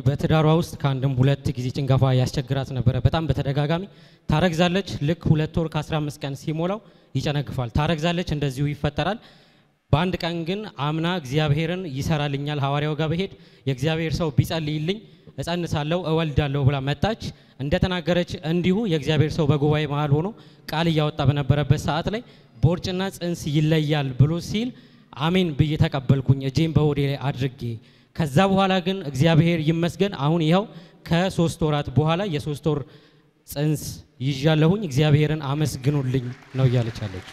በትዳሯ ውስጥ ከአንድም ሁለት ጊዜ ጭንገፋ ያስቸግራት ነበረ። በጣም በተደጋጋሚ ታረግዛለች። ልክ ሁለት ወር ከ15 ቀን ሲሞላው ይጨነግፋል። ታረግዛለች፣ እንደዚሁ ይፈጠራል። በአንድ ቀን ግን አምና እግዚአብሔርን ይሰራልኛል ሐዋርያው ጋር በሄድ የእግዚአብሔር ሰው ቢጸልይልኝ እጸንሳለሁ እወልዳለሁ ብላ መጣች። እንደተናገረች እንዲሁ የእግዚአብሔር ሰው በጉባኤ መሃል ሆኖ ቃል እያወጣ በነበረበት ሰዓት ላይ ቦርጭና ጽንስ ይለያል ብሎ ሲል አሜን ብዬ ተቀበልኩኝ፣ እጄን በሆዴ ላይ አድርጌ። ከዛ በኋላ ግን እግዚአብሔር ይመስገን አሁን ይኸው ከሶስት ወራት በኋላ የሶስት ወር ጽንስ ይዣለሁኝ። እግዚአብሔርን አመስግኑልኝ ነው እያለች ያለች።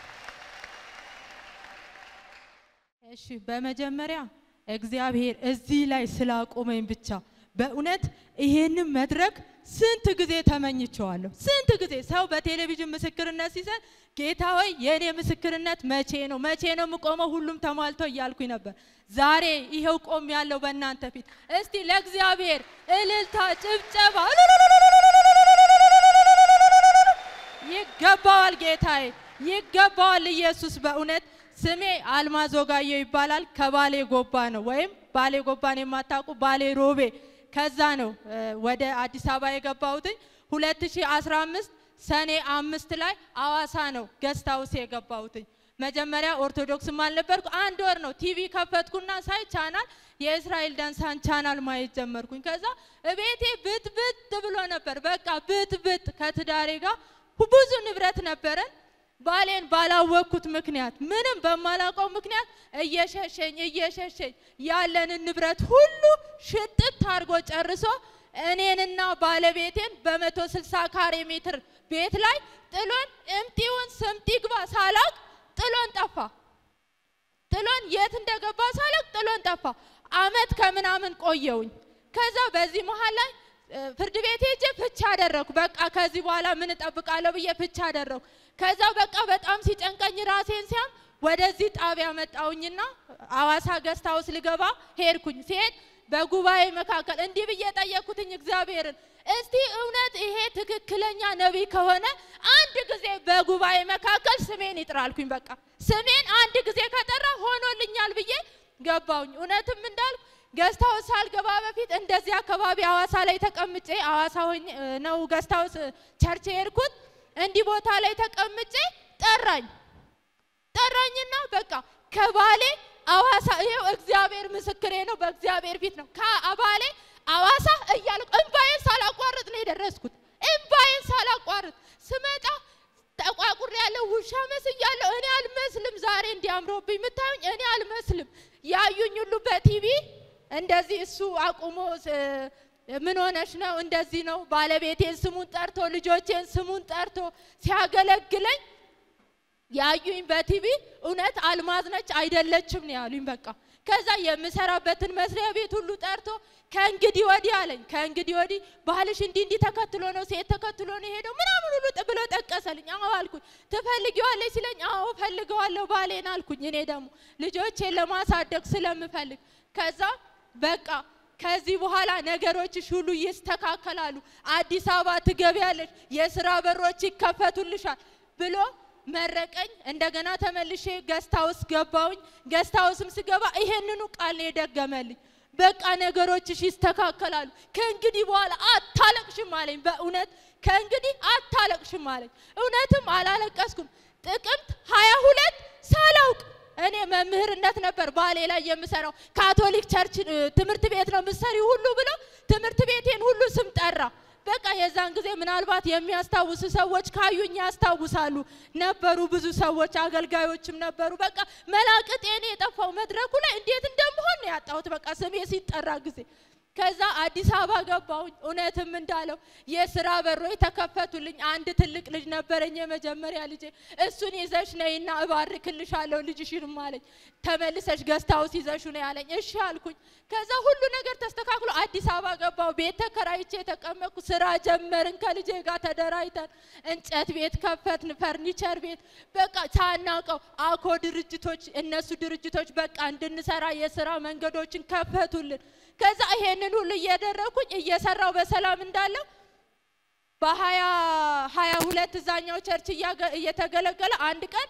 እሺ በመጀመሪያ እግዚአብሔር እዚህ ላይ ስላቆመኝ ብቻ በእውነት ይሄንን መድረክ ስንት ጊዜ ተመኝቸዋለሁ። ስንት ጊዜ ሰው በቴሌቪዥን ምስክርነት ሲሰጥ ጌታ ሆይ የእኔ ምስክርነት መቼ ነው መቼ ነው የምቆመው? ሁሉም ተሟልቶ እያልኩኝ ነበር። ዛሬ ይኸው ቆም ያለው በእናንተ ፊት። እስቲ ለእግዚአብሔር እልልታ፣ ጭብጨባ ይገባዋል። ጌታዬ ይገባዋል። ኢየሱስ በእውነት ስሜ አልማዝ ወጋየሁ ይባላል። ከባሌ ጎባ ነው ወይም ባሌ ጎባን የማታውቁ ባሌ ሮቤ ከዛ ነው እ ወደ አዲስ አበባ የገባሁትኝ 2015 ሰኔ አምስት ላይ አዋሳ ነው ገስት ሃውስ የገባሁትኝ። መጀመሪያ ኦርቶዶክስም አልነበርኩ። አንድ ወር ነው ቲቪ ከፈትኩና ሳይ ቻናል የእስራኤል ዳንሳን ቻናል ማየት ጀመርኩኝ። ከዛ እቤቴ ብጥብጥ ብሎ ነበር። በቃ ብጥብጥ ከትዳሬ ጋር ብዙ ንብረት ነበረን። ባሌን ባላወቅኩት ምክንያት ምንም በማላውቀው ምክንያት እየሸሸኝ እየሸሸኝ ያለንን ንብረት ሁሉ ሽጥት አድርጎ ጨርሶ እኔንና ባለቤቴን በመቶ ስልሳ ካሬ ሜትር ቤት ላይ ጥሎን እምጢውን ስምጥ ይግባ ሳላቅ ጥሎን ጠፋ። ጥሎን የት እንደገባ ሳላቅ ጥሎን ጠፋ። አመት ከምናምን ቆየውኝ። ከዛ በዚህ መሀል ላይ እ ፍርድ ቤት ሄጄ ፍቻ አደረኩ። በቃ ከዚህ በኋላ ምን እጠብቃለሁ ብዬ ፍቻ አደረኩ። ከዛ በቃ በጣም ሲጨንቀኝ ራሴን ሲያም ወደዚህ ጣቢያ መጣውኝና አዋሳ ገስት ሃውስ ልገባ ሄድኩኝ። ሲሄድ በጉባኤ መካከል እንዲህ ብዬ ጠየቅኩትኝ እግዚአብሔርን እስቲ እውነት ይሄ ትክክለኛ ነቢይ ከሆነ አንድ ጊዜ በጉባኤ መካከል ስሜን ይጥራልኩኝ። በቃ ስሜን አንድ ጊዜ ከጠራ ሆኖልኛል ብዬ ገባውኝ። እውነትም እንዳልኩ ገስት ሃውስ ሳልገባ በፊት እንደዚህ አካባቢ አዋሳ ላይ ተቀምጬ አዋሳ ሆኜ ነው ገስት ሃውስ ቸርች የሄድኩት። እንዲህ ቦታ ላይ ተቀምጬ ጠራኝ ጠራኝና በቃ ከባሌ አዋሳ ይሄው እግዚአብሔር ምስክሬ ነው፣ በእግዚአብሔር ፊት ነው። ከባሌ አዋሳ እያልኩ እምባዬን ሳላቋርጥ ነው የደረስኩት። እምባዬን ሳላቋርጥ ስመጣ ተቋቁር ያለው ውሻ መስያለሁ። እኔ አልመስልም። ዛሬ እንዲያምሮብኝ የምታዩኝ እኔ አልመስልም። ያዩኝ ሁሉ በቲቪ እንደዚህ እሱ አቁሞ ስ- ምን ሆነሽ ነው እንደዚህ ነው ባለቤቴን ስሙን ጠርቶ ልጆቼን ስሙን ጠርቶ ሲያገለግለኝ ያዩኝ በቲቪ እውነት አልማዝ ነች አይደለችም ነው ያሉኝ። በቃ ከዛ የምሰራበትን መስሪያ ቤት ሁሉ ጠርቶ ከእንግዲህ ወዲህ አለኝ። ከእንግዲህ ወዲህ ባልሽ እንዲህ እንዲህ ተከትሎ ነው ሴት ተከትሎ ነው የሄደው ምናምን ሁሉ ጥ- ብሎ ጠቀሰልኝ። አዎ አልኩኝ። ትፈልጊዋለሽ ሲለኝ አዎ ፈልገዋለሁ ባሌን አልኩኝ። እኔ ደግሞ ልጆቼን ለማሳደግ ስለምፈልግ ከዛ በቃ ከዚህ በኋላ ነገሮችሽ ሁሉ ይስተካከላሉ፣ አዲስ አበባ ትገቢያለሽ፣ የስራ በሮች ይከፈቱልሻል ብሎ መረቀኝ። እንደገና ተመልሼ ገስት ሃውስ ገባውኝ። ገስት ሃውስም ስገባ ይሄንኑ ቃል ነው የደገመልኝ። በቃ ነገሮችሽ ይስተካከላሉ፣ ከእንግዲህ በኋላ አታለቅሽም አለኝ። በእውነት ከእንግዲህ አታለቅሽም አለኝ። እውነትም አላለቀስኩም። ጥቅምት ሀያ ሁለት ሳላውቅ እኔ መምህርነት ነበር ባሌ ላይ የምሰራው ካቶሊክ ቸርች እ፣ ትምህርት ቤት ነው የምትሰሪው ሁሉ ብሎ ትምህርት ቤቴን ሁሉ ስም ጠራ። በቃ የዛን ጊዜ ምናልባት የሚያስታውሱ ሰዎች ካዩኝ ያስታውሳሉ። ነበሩ ብዙ ሰዎች አገልጋዮችም ነበሩ። በቃ መላቅጤን የጠፋው መድረኩ ላይ እንዴት እንደምሆን ነው ያጣሁት። በቃ ስሜ ሲጠራ ጊዜ ከዛ አዲስ አበባ ገባሁኝ። እውነትም እንዳለው የስራ በሮች ተከፈቱልኝ። አንድ ትልቅ ልጅ ነበረኝ፣ የመጀመሪያ ልጄ። እሱን ይዘሽ ነይና እባርክልሻለሁ ልጅሽንም አለኝ። ተመልሰሽ ገስት ሃውስ ይዘሹ ነው ያለኝ። እሺ አልኩኝ። ከዛ ሁሉ ነገር ተስተካክሎ አዲስ አበባ ገባሁ። ቤት ተከራይቼ የተቀመጥኩ ስራ ጀመርን። ከልጄ ጋር ተደራጅተን እንጨት ቤት ከፈትን፣ ፈርኒቸር ቤት በቃ ሳናውቀው አኮ ድርጅቶች እነሱ ድርጅቶች በቃ እንድንሰራ የስራ መንገዶችን ከፈቱልን። ከዛ ይሄንን ሁሉ እያደረኩኝ እየሰራው በሰላም እንዳለው በሀያ ሀያ ሁለት እዛኛው ቸርች እያገ- እየተገለገለ አንድ ቀን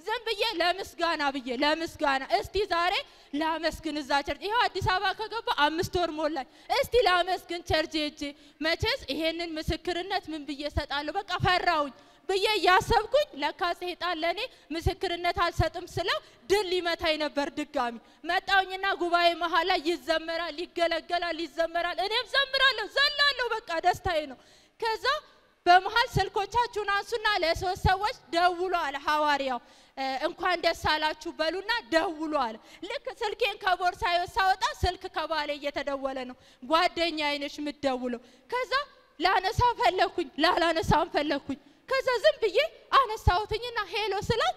ዝም ብዬ ለምስጋና ብዬ ለምስጋና እስቲ ዛሬ ላመስግን እዛ ቸርች ይኸው አዲስ አበባ ከገባ አምስት ወር ሞላኝ። እስቲ ላመስግን ቸርች ሄጄ መቼስ ይሄንን ምስክርነት ምን ብዬ እሰጣለሁ? በቃ ፈራውኝ ብዬ እያሰብኩኝ ለካ ሰይጣን ለእኔ ምስክርነት አልሰጥም ስለው ድል ሊመታኝ ነበር። ድጋሚ መጣውኝና ጉባኤ መሀል ላይ ይዘመራል፣ ይገለገላል፣ ይዘመራል። እኔም ዘምራለሁ፣ ዘላለሁ። በቃ ደስታዬ ነው። ከዛ በመሀል ስልኮቻችሁን አንሱና ለሶስት ሰዎች ደውሎ አለ ሐዋርያው። እንኳን ደስ አላችሁ በሉና ደውሎ አለ። ልክ ስልኬን ከቦርሳዬ ሳወጣ ስልክ ከባሌ እየተደወለ ነው። ጓደኛ አይነሽ የምትደውለው። ከዛ ላነሳ ፈለኩኝ፣ ላላነሳም ፈለኩኝ። ከዛ ዝም ብዬ አነሳሁትኝና ሄሎ ስላት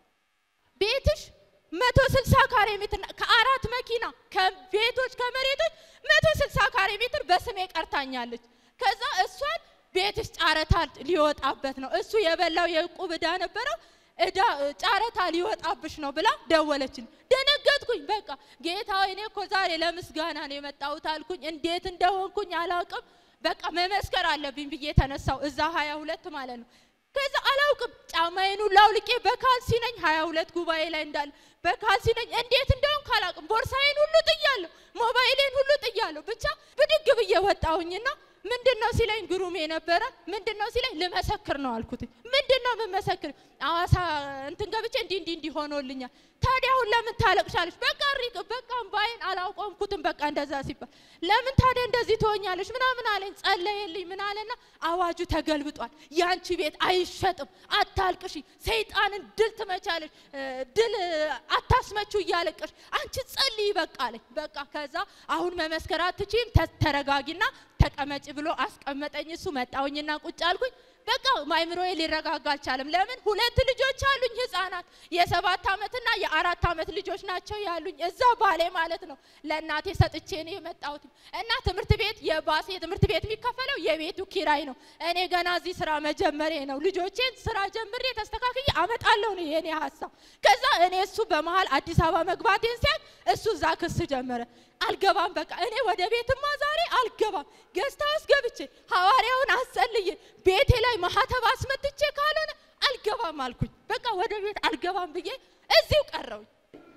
ቤትሽ መቶ ስልሳ ካሬ ሜትር ከአራት መኪና ከቤቶች ከመሬቶች መቶ ስልሳ ካሬ ሜትር በስሜ ቀርታኛለች። ከዛ እሷን ቤትሽ ጨረታ ሊወጣበት ነው እሱ የበላው የዕቁብ ዕዳ ነበረው እዳ ጨረታ ሊወጣብሽ ነው ብላ ደወለችን። ደነገጥኩኝ። በቃ ጌታ እኔ እኮ ዛሬ ለምስጋና ነው የመጣሁት አልኩኝ። እንዴት እንደሆንኩኝ አላውቅም። በቃ መመስከር አለብኝ ብዬ ተነሳው። እዛ ሀያ ሁለት ማለት ነው። ከዛ አላውቅም ጫማዬን ሁሉ አውልቄ በካልሲ ነኝ ሀያ ሁለት ጉባኤ ላይ እንዳለ በካልሲ ነኝ። እንዴት እንደሆንኩ አላውቅም። ቦርሳዬን ሁሉ ጥያለሁ፣ ሞባይሌን ሁሉ ጥያለሁ። ብቻ ብድግ ብዬ ወጣሁኝና ምንድን ነው ሲለኝ ግሩሜ ነበረ። ምንድን ነው ሲለኝ ልመሰክር ነው አልኩት። ምንድን ነው የምመሰክር? አዋሳ እንትን ገብቼ እንዲህ እንዲህ እንዲህ ሆኖልኛል። ታዲያ አሁን ለምን ታለቅሻለሽ? በቃ ሪቅ በቃ እምባዬን አላቆምኩትም። በቃ እንደዛ ሲባል ለምን ታዲያ እንደዚህ ትሆኛለሽ ምናምን አለኝ። ጸለየልኝ። ምን አለና አዋጁ ተገልብጧል። ያንቺ ቤት አይሸጥም። አታልቅሺ። ሰይጣንን ድል ትመቻለሽ፣ ድል አታስመችው እያለቀሽ አንቺ ጸልይ በቃ አለኝ። በቃ ከዛ አሁን መመስከር አትችይም፣ ተረጋጊና ተቀመጭ ብሎ አስቀመጠኝ። እሱ መጣውኝና ቁጭ አልኩኝ። በቃ ማይምሮዬ ሊረጋጋ አልቻለም። ለምን ሁለት ልጆች አሉኝ ህፃናት፣ የሰባት ዓመትና የአራት ዓመት ልጆች ናቸው ያሉኝ እዛ ባሌ ማለት ነው። ለእናቴ ሰጥቼ ነው የመጣሁት እና ትምህርት ቤት የባስ የትምህርት ቤት የሚከፈለው የቤቱ ኪራይ ነው። እኔ ገና እዚህ ስራ መጀመሬ ነው። ልጆቼን ስራ ጀምሬ ተስተካክዬ አመጣለሁ ነው የኔ ሀሳብ። ከዛ እኔ እሱ በመሀል አዲስ አበባ መግባቴን ሲያቅ እሱ እዛ ክስ ጀመረ። አልገባም በቃ እኔ ወደ ቤትማ ዛሬ አልገባም። ገዝታ ውስጥ ገብቼ ሐዋርያውን አስጸልዬ ቤቴ ላይ ማህተብ አስመትቼ ካልሆነ አልገባም አልኩኝ። በቃ ወደ ቤት አልገባም ብዬ እዚሁ ቀረውኝ።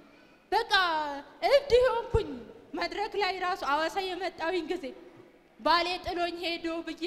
በቃ እብድ ሆንኩኝ። መድረክ ላይ ራሱ አዋሳ የመጣውኝ ጊዜ ባሌ ጥሎኝ ሄዶ ብዬ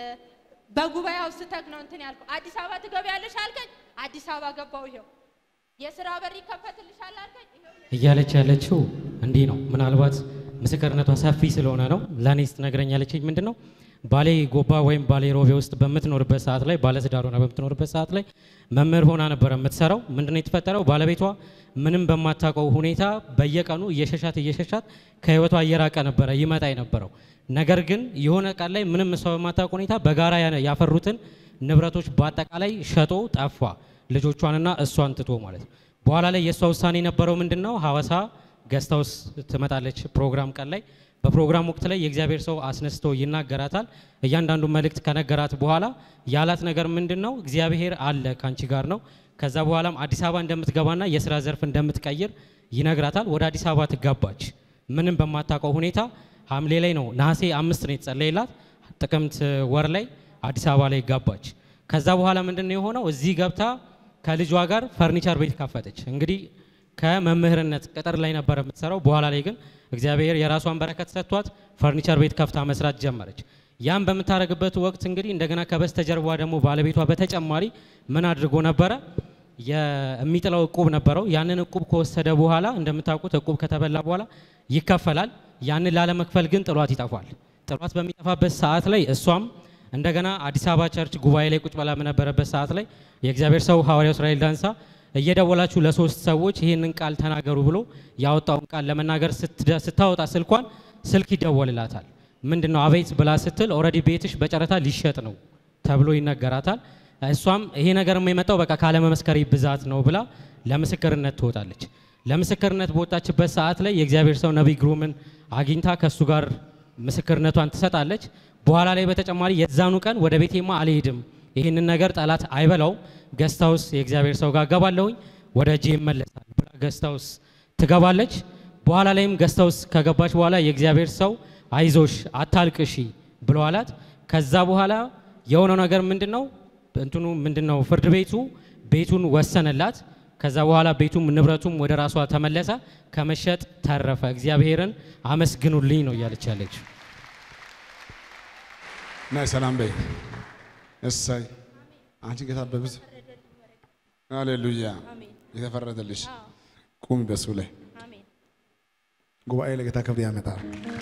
በጉባኤው ስተክ ነው እንትን ያልኩ። አዲስ አበባ ትገቢያለሽ አልከኝ። አዲስ አበባ ገባው። ይኸው የስራ በር ይከፈትልሻል አልከኝ። እያለች ያለችው እንዲህ ነው። ምናልባት ምስክርነቷ ሰፊ ስለሆነ ነው ለእኔ ስትነግረኝ ያለችኝ ምንድን ነው ባሌ ጎባ ወይም ባሌ ሮቤ ውስጥ በምትኖርበት ሰዓት ላይ ባለትዳር ሆና በምትኖርበት ሰዓት ላይ መምህር ሆና ነበረ የምትሰራው። ምንድነው የተፈጠረው? ባለቤቷ ምንም በማታውቀው ሁኔታ በየቀኑ እየሸሻት እየሸሻት ከህይወቷ እየራቀ ነበረ ይመጣ የነበረው። ነገር ግን የሆነ ቀን ላይ ምንም እሷ በማታውቅ ሁኔታ በጋራ ያፈሩትን ንብረቶች በአጠቃላይ ሸጦ ጠፋ፣ ልጆቿንና እሷን ትቶ ማለት ነው። በኋላ ላይ የእሷ ውሳኔ የነበረው ምንድን ነው? ሐዋሳ ገስታውስ ትመጣለች ፕሮግራም ቀን ላይ በፕሮግራም ወቅት ላይ የእግዚአብሔር ሰው አስነስቶ ይናገራታል። እያንዳንዱ መልእክት ከነገራት በኋላ ያላት ነገር ምንድን ነው? እግዚአብሔር አለ ካንቺ ጋር ነው። ከዛ በኋላም አዲስ አበባ እንደምትገባና የስራ ዘርፍ እንደምትቀይር ይነግራታል። ወደ አዲስ አበባ ትጋባች። ምንም በማታውቀው ሁኔታ ሐምሌ ላይ ነው ነሐሴ አምስት ነው የተጸለየላት። ጥቅምት ወር ላይ አዲስ አበባ ላይ ጋባች። ከዛ በኋላ ምንድን ነው የሆነው? እዚህ ገብታ ከልጇ ጋር ፈርኒቸር ቤት ከፈተች። እንግዲህ ከመምህርነት ቅጥር ላይ ነበረ የምትሰራው። በኋላ ላይ ግን እግዚአብሔር የራሷን በረከት ሰጥቷት ፈርኒቸር ቤት ከፍታ መስራት ጀመረች። ያም በምታደርግበት ወቅት እንግዲህ እንደገና ከበስተጀርባ ደግሞ ባለቤቷ በተጨማሪ ምን አድርጎ ነበረ? የሚጥለው እቁብ ነበረው። ያንን እቁብ ከወሰደ በኋላ እንደምታውቁት እቁብ ከተበላ በኋላ ይከፈላል። ያንን ላለመክፈል ግን ጥሏት ይጠፋል። ጥሏት በሚጠፋበት ሰዓት ላይ እሷም እንደገና አዲስ አበባ ቸርች ጉባኤ ላይ ቁጭ ብላ በነበረበት ሰዓት ላይ የእግዚአብሔር ሰው ሐዋርያው እስራኤል ዳንሳ እየደወላችሁ ለሶስት ሰዎች ይህንን ቃል ተናገሩ ብሎ ያወጣውን ቃል ለመናገር ስታወጣ ስልኳን ስልክ ይደወልላታል። ምንድን ነው አቤት ብላ ስትል ኦልሬዲ ቤትሽ በጨረታ ሊሸጥ ነው ተብሎ ይነገራታል። እሷም ይሄ ነገር የመጣው በቃ ካለመመስከሪ ብዛት ነው ብላ ለምስክርነት ትወጣለች። ለምስክርነት በወጣችበት ሰዓት ላይ የእግዚአብሔር ሰው ነቢይ ግሩምን አግኝታ ከእሱ ጋር ምስክርነቷን ትሰጣለች። በኋላ ላይ በተጨማሪ የዛኑ ቀን ወደ ቤቴማ አልሄድም ይህንን ነገር ጠላት አይበላውም፣ ገስታውስ የእግዚአብሔር ሰው ጋር ገባለሁኝ ወደ እጄ ይመለሳል ብላ ገስታውስ ትገባለች። በኋላ ላይም ገስታውስ ከገባች በኋላ የእግዚአብሔር ሰው አይዞሽ አታልቅሺ ብሎ አላት። ከዛ በኋላ የሆነው ነገር ምንድን ነው? እንትኑ ምንድን ነው? ፍርድ ቤቱ ቤቱን ወሰነላት። ከዛ በኋላ ቤቱም ንብረቱም ወደ ራሷ ተመለሰ፣ ከመሸጥ ተረፈ። እግዚአብሔርን አመስግኑልኝ ነው እያለች ያለችው። ናይ ሰላም በይ። እሰይ አንቺ ጌታ በብዙ ሃሌሉያ የተፈረደልሽ ቁሚ በሱ ላይ ጉባኤ ለጌታ ክብር ያመጣል።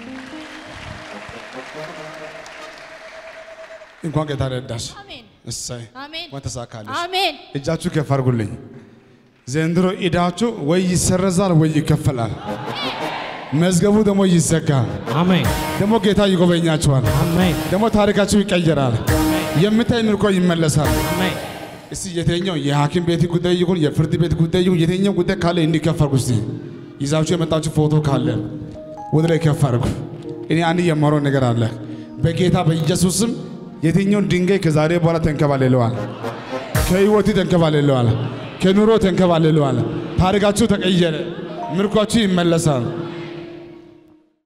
እንኳን ጌታ ረዳሽ። አሜን እሰይ አሜን እንኳን ተሳካለሽ። አሜን እጃችሁ ከፍ አድርጉልኝ። ዘንድሮ ዕዳችሁ ወይ ይሰረዛል ወይ ይከፈላል። መዝገቡ ደግሞ ይዘጋል። አሜን ደግሞ ጌታ ይጎበኛችኋል። አሜን ደግሞ ታሪካችሁ ይቀየራል። የምታይ ምርኮ ይመለሳል። አሜን እስቲ የትኛው የሐኪም ቤት ጉዳይ ይሁን የፍርድ ቤት ጉዳይ ይሁን የትኛው ጉዳይ ካለ እንዲከፈርኩ እስቲ ይዛችሁ የመጣችሁ ፎቶ ካለ ወደ ላይ ከፍ አድርጉ። እኔ አንድ የማወራው ነገር አለ። በጌታ በኢየሱስም የትኛውን ድንጋይ ከዛሬ በኋላ ተንከባልለዋል። ከህይወት ተንከባልለዋል። ከኑሮ ተንከባልለዋል። ታሪካችሁ ተቀየረ። ምርኳችሁ ይመለሳል።